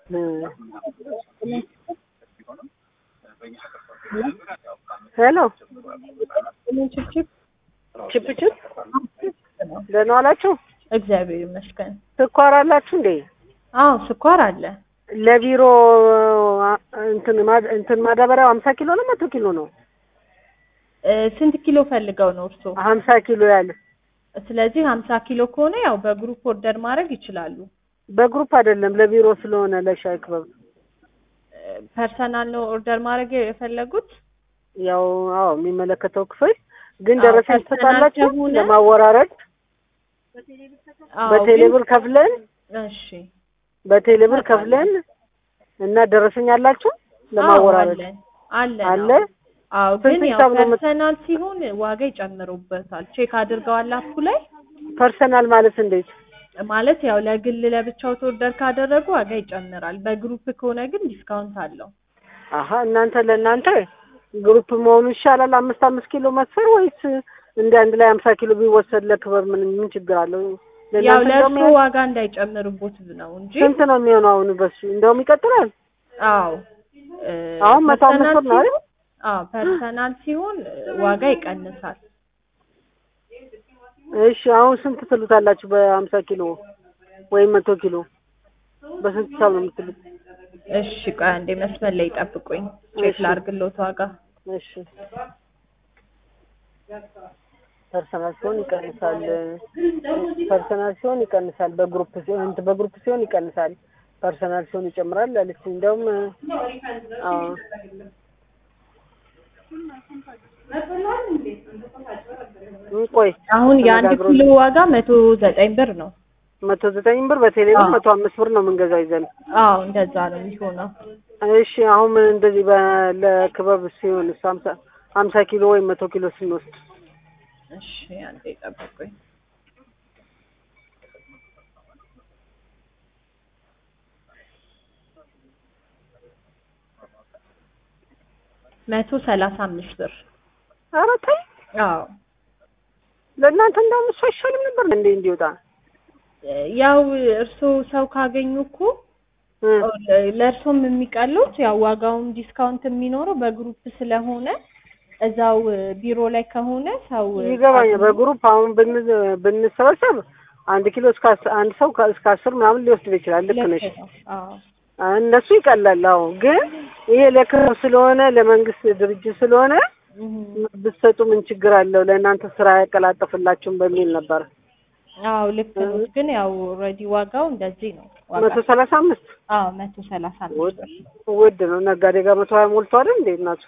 ሄሎ ችፕችፕ ችፕ ችፕ ደህና ዋላችሁ? እግዚአብሔር ይመስገን። ስኳር አላችሁ እንዴ? አዎ ስኳር አለ። ለቢሮ እንትን ማ- እንትን ማዳበሪያው ሀምሳ ኪሎ ነው መቶ ኪሎ ነው? እ፣ ስንት ኪሎ ፈልገው ነው እርስዎ? ሀምሳ ኪሎ ያለ ስለዚህ ሀምሳ ኪሎ ከሆነ ያው በግሩፕ ኦርደር ማድረግ ይችላሉ። በግሩፕ አይደለም ለቢሮ ስለሆነ ለሻይ ክበብ እ፣ ፐርሰናል ነው ኦርደር ማድረግ የፈለጉት? ያው አዎ የሚመለከተው ክፍል ግን አዎ፣ ደረሰኝ ፐርሰናል ትሰጣላችሁ ከሆነ- ለማወራረድ አዎ፣ በቴሌብር ግን- ከፍለን እሺ በቴሌብር ከፍለን እና ደረሰኝ አላችሁ ለማወራረድ አዎ፣ አለ አለ አለ። አዎ ግን ስንት ያው ሂሳብ ነው የምት- ፐርሰናል ሲሆን ዋጋ ይጨምሩበታል። ቼክ አድርገዋል አፑ ላይ ፐርሰናል ማለት እንዴት ማለት ያው ለግል ለብቻው ኦርደር ካደረጉ ዋጋ ይጨምራል። በግሩፕ ከሆነ ግን ዲስካውንት አለው። አሀ እናንተ ለእናንተ ግሩፕ መሆኑ ይሻላል አምስት አምስት ኪሎ መስፈር ወይስ እንደ አንድ ላይ ሀምሳ ኪሎ ቢወሰድ ለክብር ምን ምን ችግር አለው? ያው ለእናንተ እንደውም ለእርሱ ያ- ዋጋ እንዳይጨምርቦት ነው እንጂ ስንት ነው የሚሆነው አሁን በሱ እንደውም ይቀጥላል። አዎ እ፣ አሁን መቶ አምስት ፐርሰናል ብር ነው አይደል? ሲሆን- አዎ ፐርሰናል ሲሆን እ፣ ዋጋ ይቀንሳል። እሺ አሁን ስንት ትሉታላችሁ? በሀምሳ ኪሎ ወይም መቶ ኪሎ በስንት ሂሳብ ነው የምትሉት? እሺ ቆይ አንዴ መስመር ላይ ጠብቁኝ፣ ቼክ እሺ። ላድርግሎት ዋጋ። እሺ ፐርሰናል ሲሆን ይቀንሳል። ፐርሰናል ሲሆን ይቀንሳል። በግሩፕ ሲሆን እንትን በግሩፕ ሲሆን ይቀንሳል። ፐርሰናል ሲሆን ይጨምራል አለች። እንደውም አዎ እ ቆይ አሁን የአንድ ተነጋግሮ- ኪሎ ዋጋ መቶ ዘጠኝ ብር ነው። መቶ ዘጠኝ ብር በቴሌ ብር አዎ። መቶ አምስት ብር ነው የምንገዛው ይዘን። አዎ እንደዛ ነው የሚሆነው። እሺ አሁን ምን እንደዚህ በ- ለክበብ ሲሆን እሱ ሀምሳ ሀምሳ ኪሎ ወይም መቶ ኪሎ ስንወስድ እሺ አንዴ ጠብቁኝ። መቶ ሰላሳ አምስት ብር ኧረ ተይ አዎ ለእናንተ እንደውም እሱ አይሻልም ነበር እንዴ እንዲወጣ ያው እርስዎ ሰው ካገኙ እኮ እ ለእርሶም የሚቀሉት ያው ዋጋውን ዲስካውንት የሚኖረው በግሩፕ ስለሆነ እዛው ቢሮ ላይ ከሆነ ሰው ይገባኛል። በግሩፕ አሁን ብን ብንሰበሰብ አንድ ኪሎ እስከ አስ- አንድ ሰው ከ- እስከ አስር ምናምን ሊወስድ ይችላል። ልክ ነሽ። ልክ ነው። አዎ እነሱ ይቀላል። አዎ ግን ይሄ ለክብር ስለሆነ ለመንግስት ድርጅት ስለሆነ እም። ብትሰጡ ምን ችግር አለው? ለእናንተ ስራ ያቀላጠፍላችሁም በሚል ነበር። አዎ ልክ ነው። ግን ያው ኦልሬዲ ዋጋው እንደዚህ ነው። ዋጋ መቶ ሰላሳ አምስት አዎ መቶ ሰላሳ አምስት ውድ ብር ውድ ነው። ነጋዴ ጋር መቶ ሀያ ሞልቶ አይደል እንዴ እናቱ?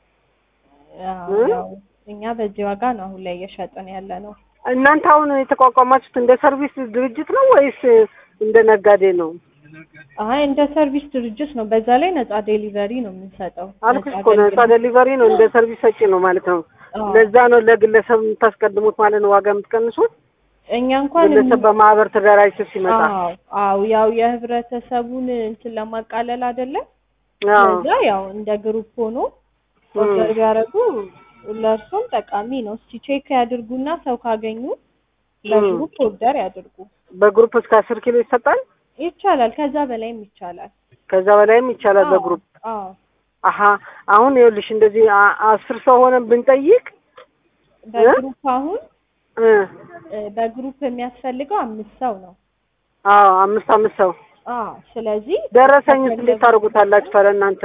አዎ እ? ያው እኛ በዚህ ዋጋ ነው አሁን ላይ እየሸጥን ያለ ነው። እናንተ አሁን የተቋቋማችሁት እንደ ሰርቪስ ድርጅት ነው ወይስ እንደ ነጋዴ ነው? አይ እንደ ሰርቪስ ድርጅት ነው። በዛ ላይ ነጻ ዴሊቨሪ ነው የምንሰጠው። አልኩሽ ነጻ እኮ ነጻ አገልግሎት። ዴሊቨሪ ነው፣ እንደ ሰርቪስ ሰጪ ነው ማለት ነው። አዎ። ለዛ ነው ለግለሰብ የምታስቀድሙት ማለት ነው ዋጋ የምትቀንሱት። እኛ እንኳን ግለሰብ በማህበር ተደራጅቶ ሲመጣ አዎ አዎ ያው የህብረተሰቡን እንትን ለማቃለል አይደለም። አዎ ለዛ ያው እንደ ግሩፕ ሆኖ ኦርደር ቢያደርጉ ለእርሶም ጠቃሚ ነው። እስቲ ቼክ ያድርጉና ሰው ካገኙ በግሩፕ ኦርደር ያድርጉ። በግሩፕ እስከ አስር ኪሎ ይሰጣል። ይቻላል፣ ከዛ በላይም ይቻላል። ከዛ በላይም ይቻላል አዎ፣ በግሩፕ አዎ አሀ አሁን ይኸውልሽ እንደዚህ አ- አስር ሰው ሆነን ብንጠይቅ በግሩፕ አሁን እ እ፣ በግሩፕ የሚያስፈልገው አምስት ሰው ነው። አዎ አምስት አምስት ሰው አዎ ስለዚህ ደረሰኝስ እንዴት ታደርጉታላችሁ ታዲያ እናንተ?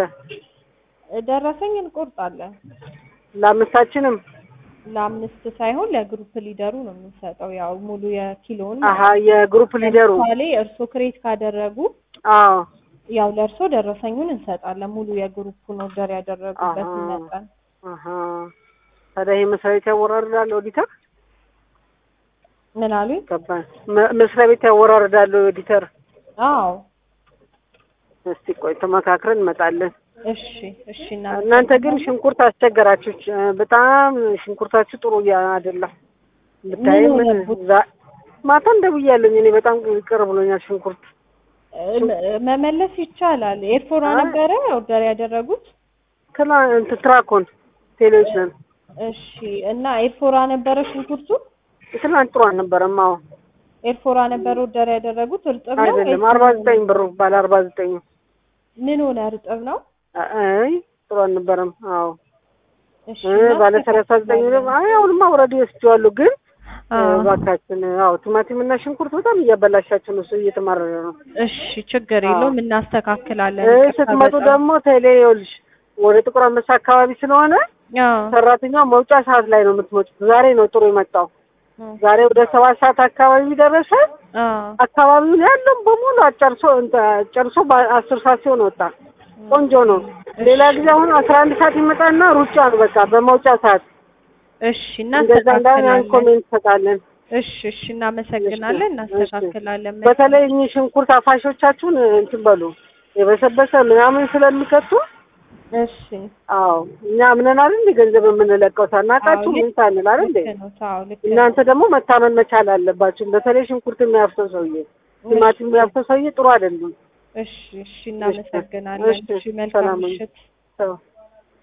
ደረሰኝ እንቆርጣለን። ለአምስታችንም ለአምስት ሳይሆን ለግሩፕ ሊደሩ ነው የምንሰጠው። ያው ሙሉ የኪሎውን አሀ የግሩፕ ሊደሩ ለምሳሌ እርስዎ ክሬት ካደረጉ አዎ ያው ለእርስዎ ደረሰኙን እንሰጣለን። ሙሉ የግሩፑን ኦርደር ያደረጉበትን አሃ። መጠን አሀ ታዲያ ይሄ መስሪያ ቤት ያወራርዳል ኦዲተር? ምን አሉኝ? ገባኝ። መ- መስሪያ ቤት ያወራርዳል ኦዲተር? አዎ እስቲ ቆይ ተመካክረን እንመጣለን። እሺ እሺ። እናንተ ግን ሽንኩርት አስቸገራችሁ። ች- በጣም ሽንኩርታችሁ ጥሩ እያ- አይደለም። ብታይ ምን ምን ሆነብዎት? ዛ- ማታ እንደብያለኝ እኔ በጣም ቅር ብሎኛል ሽንኩርት። መመለስ ይቻላል። ኤርፎራ አይ። ነበረ ኦርደር ያደረጉት። ትላ እንትን ትራኮን ቴሌቪዥን እሺ። እና ኤርፎራ ነበረ ሽንኩርቱ። ትናንት ጥሩ አልነበረም። አዎ ኤርፎራ ነበረ ኦርደር ያደረጉት። እርጥብ ነው አይደለም ወይስ አርባ ምን? ዘጠኝ ብር ባለ አርባ ዘጠኝ ምን ሆነ እርጥብ ነው? አይ ጥሩ አልነበረም። አዎ እሺ እ ባለ ሰላሳ ዘጠኝ ደግሞ አይ አሁንማ አውረድ ወስጄዋለሁ ግን እ አዎ። እባካችን አዎ ቲማቲም እና ሽንኩርት በጣም እያበላሻችሁ ነው። እሱ እየተማረረ ነው። እሺ ችግር የለውም እናስተካክላለን። እ ይቅርታ ስትመጡ በጣም። ደግሞ ቴሌ ይኸውልሽ ወደ ጥቁር አንበሳ አካባቢ ስለሆነ አዎ ሰራተኛው መውጫ ሰዓት ላይ ነው የምትመጡት። ዛሬ ነው ጥሩ የመጣው። አዎ ዛሬ ወደ ሰባት ሰዓት አካባቢ ደረሰ። አዎ አካባቢውን ያለውን በሙሉ አጨርሶ እንተ- ጨርሶ በአስር ሰዓት ሲሆን ወጣ። ቆንጆ ነው። ሌላ ጊዜ አሁን አስራ አንድ ሰዓት ይመጣና ሩጫ ነው በቃ በመውጫ ሰዓት እሺ እንደዛ እንዳሁን ያን እናስተካክላለን። ኮሜንት እንሰጣለን። እሺ እሺ እናመሰግናለን። እሺ፣ እናስተካክላለን። በተለይ እኚህ ሽንኩርት አፋሾቻችሁን እንትን በሉ የበሰበሰ ምናምን ስለሚከቱ እሺ አዎ እኛ አምነን አይደል እንደ ገንዘብ የምንለቀው ሳናውቃችሁ አዎ፣ ምን ሳንል አይደል እንዴ? ልክ ነው። አዎ ልክ ነው። እናንተ ደግሞ መታመን መቻል አለባችሁ። በተለይ ሽንኩርት የሚያፍሰው ሰውዬ፣ ቲማቲም የሚያፍሰው ሰውዬ ጥሩ አይደለም። እሺ እሺ እናመሰግናለን። እሺ፣ እሺ መልካም ሰላም ሁኑ። ምሽት። ሰው